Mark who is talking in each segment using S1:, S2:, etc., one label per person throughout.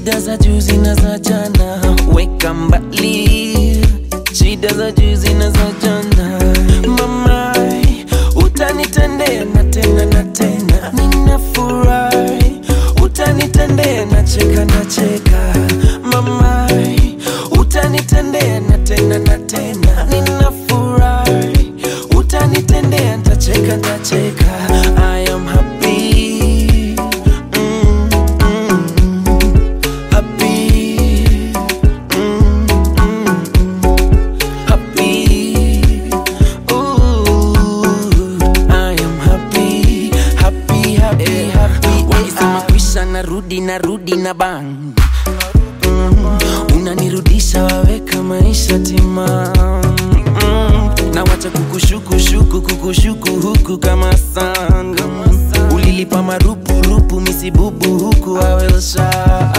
S1: shida za juzi na za jana weka mbali, shida za juzi na za jana. Mama, utanitendea na tena na tena, ninafurahi. Utanitendea na cheka na cheka, mama, utanitendea na tena na tena, ninafurahi. Utanitendea ntacheka ntacheka, I am happy. Mm, mm, happy. Mm, mm, happy. Ooh, I am happy, happy, happy, happy. Wakisema kwisha narudi narudi na bang mm, unanirudisha waweka maisha timam mm, na wacha kukushukushuku kukushuku huku kama sanga ulilipa marupurupu misibubu huku awelsha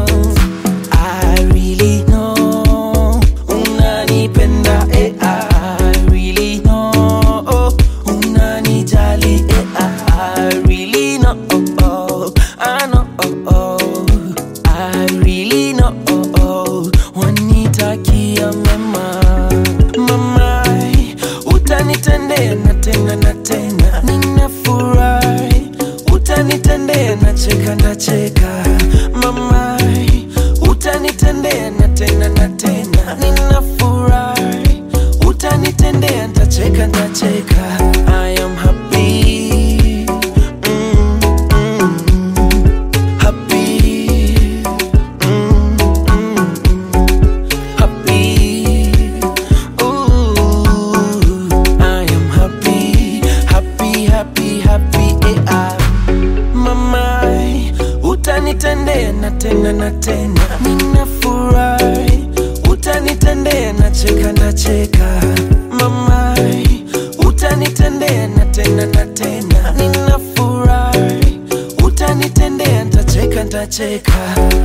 S1: I really know unanipenda eh, I really know unanijali eh, I really know I know I really know wanitakia mema mama utanitendea na tena na tena ninafurahi utanitendea na cheka na cheka mama utanitendea na tena na tena ninafurahi utanitendea ntacheka ntacheka I am happy mm, mm, happy mm, mm, happy Ooh, I am happy, happy, happy, happy, eh, ah. Mama, utanitendea na tena na tena, ninafurahi. Utanitendea na cheka na cheka, mama, utanitendea na tena na tena, ninafurahi. Utanitendea ntacheka ntacheka.